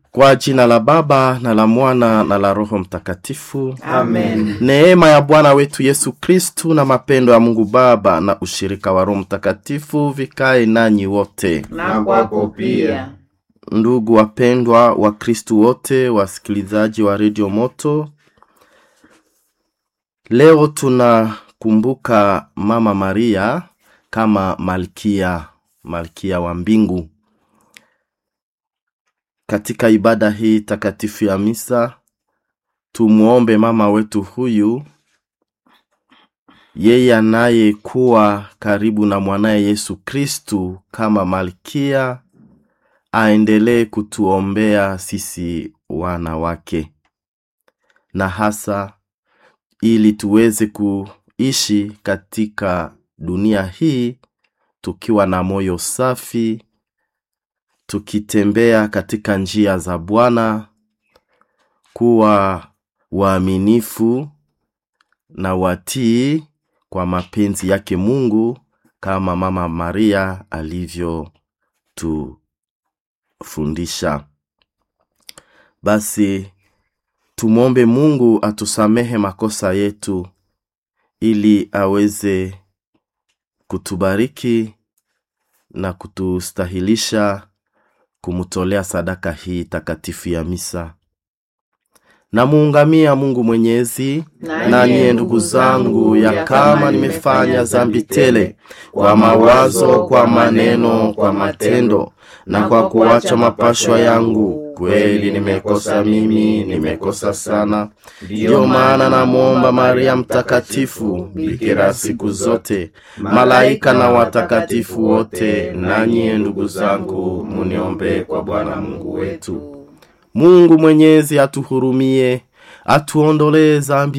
Kwa jina la Baba na la Mwana na la Roho Mtakatifu. Amen. Neema ya Bwana wetu Yesu Kristu na mapendo ya Mungu Baba na ushirika wa Roho Mtakatifu vikae nanyi wote. Na kwako pia. Ndugu wapendwa wa Kristu wote, wasikilizaji wa redio Moto, leo tunakumbuka Mama Maria kama malkia, malkia wa mbingu. Katika ibada hii takatifu ya misa, tumwombe mama wetu huyu, yeye anayekuwa karibu na mwanaye Yesu Kristu kama malkia aendelee kutuombea sisi wana wake, na hasa ili tuweze kuishi katika dunia hii tukiwa na moyo safi, tukitembea katika njia za Bwana, kuwa waaminifu na watii kwa mapenzi yake Mungu kama Mama Maria alivyotufundisha. Basi tumwombe Mungu atusamehe makosa yetu ili aweze kutubariki na kutustahilisha kumtolea sadaka hii takatifu ya misa. Namuungamia Mungu Mwenyezi, naniye ndugu zangu, ya kama nimefanya dhambi tele kwa mawazo, kwa maneno, kwa matendo na kwa kuacha mapashwa yangu, kweli nimekosa mimi, nimekosa sana. Ndiyo maana namwomba Maria Mtakatifu, bikira siku zote, malaika na watakatifu wote, nanyi ndugu zangu, muniombee kwa Bwana Mungu wetu. Mungu Mwenyezi atuhurumie, atuondolee dhambi